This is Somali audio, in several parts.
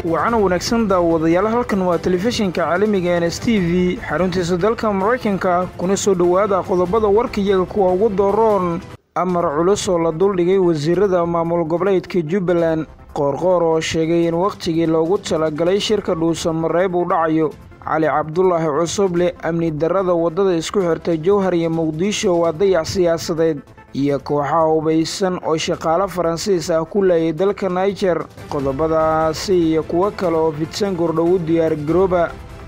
wacana wanaagsan daawadayaal halkan waa telefishinka caalamiga n s t v xaruntiisa dalka maraykanka kuna soo dhowaada qodobada warkayaga kuwa ugu dooroon amar culus oo la duldhigay wasiirada maamul goboleedka jubbaland qoorqoor oo sheegay in wakhtigii loogu talagalay shirka dhuusamareeb uu dhacayo cali cabdulaahi cusuble amni darrada waddada isku xirta jowhar iyo muqdisho waa dayac siyaasadeed iyo kooxaha hubaysan oo shaqaalo faransiis ah ku laayay dalka naijer qodobadaasi iyo kuwo kale oo fidsan gordhow u diyaar garooba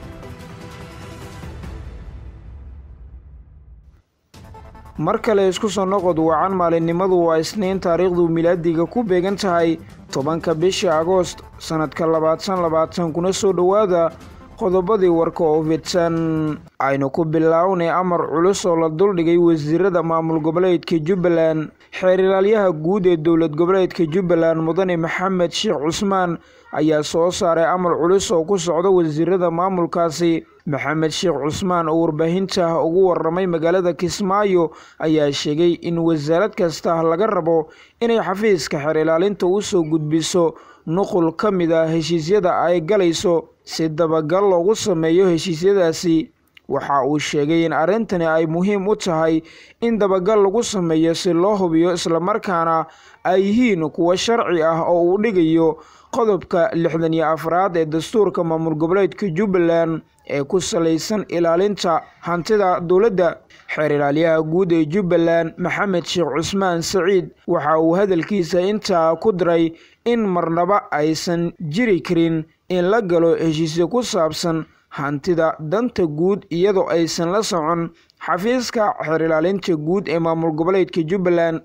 mar kale isku soo noqod wacan maalinimadu waa isniin taariikhdu milaadiga ku beegan tahay tobanka bisha agoost sannadka labaatan labaatan kuna soo dhowaada qodobadii warka oo fidsan aynu ku bilaawnay amar culus oo la duldhigay wasiirada maamul goboleedka jubbaland xeer ilaalyaha guud ee dowlad goboleedka jubbaland mudane maxamed sheekh cusmaan ayaa soo saaray amar culus oo ku socda wasiirada maamulkaasi maxamed sheekh cusmaan oo warbaahinta ugu waramay magaalada kismaayo ayaa sheegay in wasaarad kasta laga rabo inay xafiiska xeer ilaalinta u soo gudbiso nuqul ka mid a heshiisyada ay galayso si dabagal loogu sameeyo heshiisyadaasi waxa uu sheegay in arrintani ay muhiim u tahay in dabagal lagu sameeyo si loo hubiyo islamarkaana ay yihiin kuwo sharci ah oo uu dhigayo qodobka lixdan iyo afraad ee dastuurka maamul goboleedka jubbaland ee ku salaysan ilaalinta hantida dowladda xeer ilaalyaha guud ee jubbaland maxamed sheekh cusmaan saciid waxa uu hadalkiisa intaa ku diray in marnaba aysan jiri karin in la galo heshiisyo ku saabsan hantida danta guud iyadoo aysan la socon xafiiska xeer ilaalinta guud ee maamul goboleedka jubbaland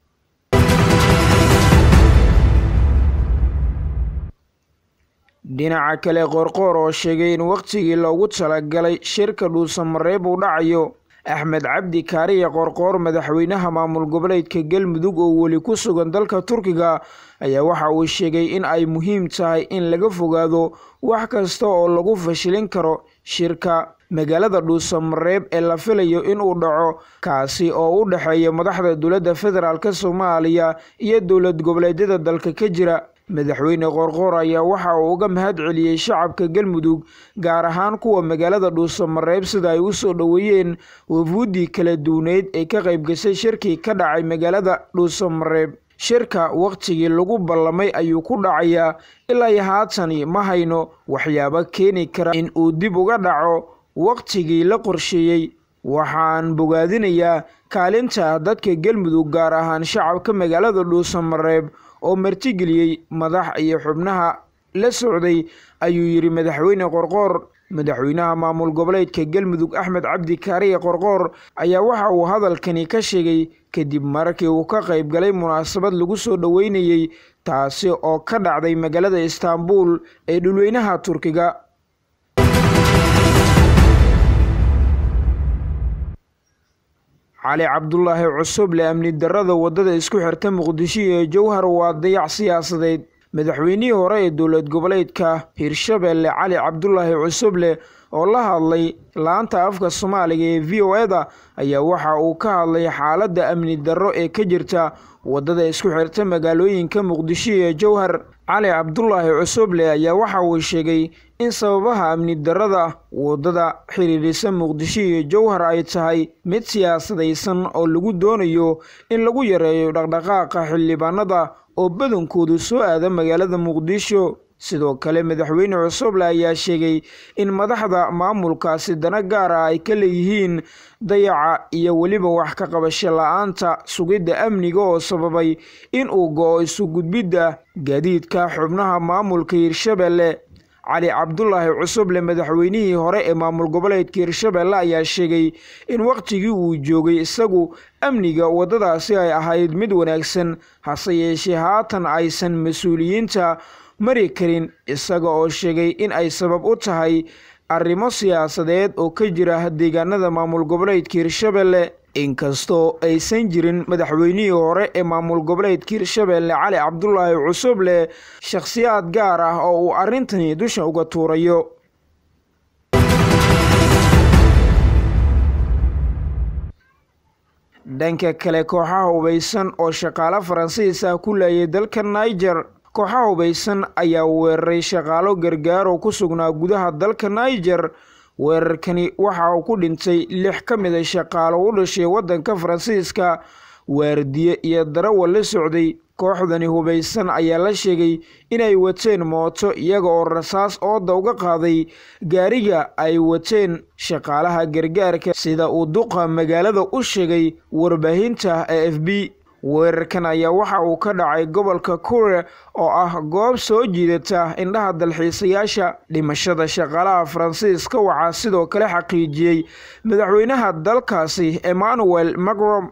dhinaca kale qoorqoor oo sheegay in wakhtigii loogu talagalay shirka dhuusamareeb uu dhacayo axmed cabdi kaariya qoorqoor madaxweynaha maamul goboleedka galmudug oo weli ku sugan dalka turkiga ayaa waxa uu sheegay in ay muhiim tahay in laga fogaado wax kasta oo lagu fashilin karo shirka magaalada dhuusamareeb ee la filayo inuu dhaco kaasi oo u dhexeeya madaxda dowladda federaalk soomaaliya iyo dowlad goboleedyada dalka ka jira madaxweyne qoorqoor ayaa waxa uu uga mahad celiyey shacabka galmudug gaar ahaan kuwa magaalada dhuusamareeb sida ay u soo dhoweeyeen wafuuddii kala duwaneyd ee ka qayb gashay shirkii ka dhacay magaalada dhuusamareeb shirka wakhtigii lagu ballamay ayuu ku dhacayaa ilaa iyo haatani ma hayno waxyaabo keeni kara in uu dib uga dhaco wakhtigii la qorsheeyey waxaan bogaadinayaa kaalinta dadka galmudug gaar ahaan shacabka magaalada dhuusamareeb oo martigeliyey madax iyo xubnaha la socday ayuu yidhi madaxweyne qorqoor madaxweynaha maamul goboleedka galmudug axmed cabdi kaariye qorqoor ayaa waxa uu hadalkani ka sheegay kadib markii uu ka qayb galay munaasabad lagu soo dhoweynayey taasi oo ka dhacday magaalada istaanbul ee dhulweynaha turkiga cali cabdulaahi cusuble amni darrada waddada isku xirta muqdisho ee jowhar waa dayac siyaasadeed madaxweynihii hore ee dowlad goboleedka hirshabeelle cali cabdulaahi cusuble oo la hadlay laanta afka soomaaliga ee v o eda ayaa waxa uu ka hadlay xaaladda amni darro ee ka jirta waddada isku xirta magaalooyinka muqdisho ee jowhar cali cabdulaahi cusuble ayaa waxa uu sheegay in sababaha amni darrada waddada xiriirisa muqdisho iyo jowhar ay tahay mid siyaasadaysan oo lagu doonayo in lagu yareeyo dhaqdhaqaaqa xildhibaanada oo badankoodu soo aada magaalada muqdisho sidoo kale madaxweyne cusuble ayaa sheegay in madaxda maamulkaasi dana gaar ah ay ka leeyihiin dayaca iyo weliba wax ka qabasho la-aanta sugidda amniga oo sababay in uu go-o isu gudbidda gaadiidka xubnaha maamulka hirshabeelle cali cabdulaahi cusuble madaxweynihii hore ee maamul goboleedka hirshabeelle ayaa sheegay in wakhtigii uu joogay isagu amniga waddadaasi ay ahayd mid wanaagsan hase yeeshee haatan aysan mas-uuliyiinta mari karin isaga oo sheegay in ay sabab u tahay arrimo siyaasadeed oo ka jira deegaanada maamul goboleedka hirshabeelle inkastoo aysan jirin madaxweynihii hore ee maamul goboleedka hirshabeelle cali cabdulaahi cusuble shakhsiyaad gaar ah oo uu arrintani dusha uga tuurayo dhanka kale kooxaha hubaysan oo shaqaale faransiis ah ku laayay dalka niger kooxaha hubaysan ayaa weeraray shaqaalo gargaar oo ku sugnaa gudaha dalka niger weerarkani waxa uu ku dhintay lix ka mid a shaqaalo u dhashay waddanka faransiiska waardiye iyo darawal la socday kooxdani hubaysan ayaa la sheegay inay wateen mooto iyaga oo rasaas ooda uga qaaday gaariga ay wateen shaqaalaha gargaarka sida uu duqa magaalada u sheegay warbaahinta e f b weerarkan ayaa waxa uu ka dhacay gobolka kure oo ah goob soo jiidata indhaha dalxiisayaasha dhimashada shaqaalaha faransiiska waxaa sidoo kale xaqiijiyey madaxweynaha dalkaasi emmanuel macron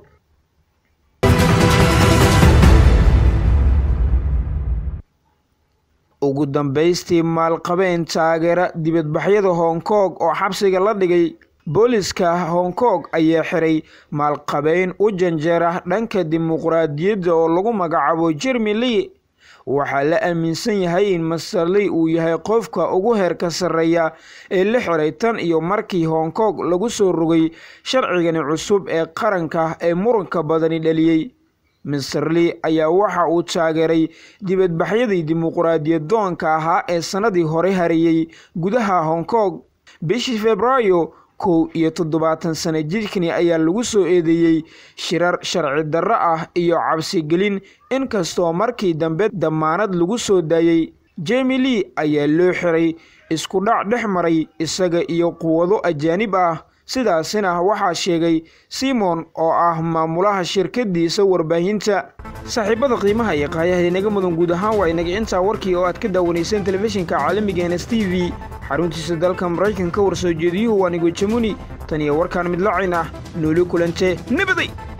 ugu dambaystii maalqabeen taageera dibadbaxyada hong kong oo xabsiga la dhigay booliska hong kong ayaa xiray maalqabeyn u janjeera dhanka dimuqraadiyadda oo lagu magacaabo jermi lee waxaa la aaminsan yahay in master lee uu yahay qofka ugu heerka sarreeya ee la xiray tan iyo markii hong kong lagu soo rogay sharcigani cusub ee qaranka ee muranka badani dhaliyey master lee ayaa waxa uu taageeray dibadbaxyadii dimuqraadiyad doonka ahaa ee sannadii hore hareeyey gudaha hong kong bishii februaayo kow iyo toddobaatan sano jidkani ayaa lagu soo eedeeyey shirar sharci darro ah iyo cabsigelin inkastoo markii dambe damaanad lagu soo daayey jemi lee ayaa loo xiray isku dhac dhex maray isaga iyo quwado ajaanib ah sidaasina waxaa sheegay simon oo ah maamulaha shirkadiisa warbaahinta saaxiibada qiimaha iyo qaayaha inaga mudan guud ahaan waa inaga intaa warkii oo aad ka daawanayseen telefishinka caalamiga ns t v xaruntiisa dalka maraykanka warsoo jeediyuhu waa nigo jamuni tan iyo warkaan midlacayn ah nooli kulante nabaday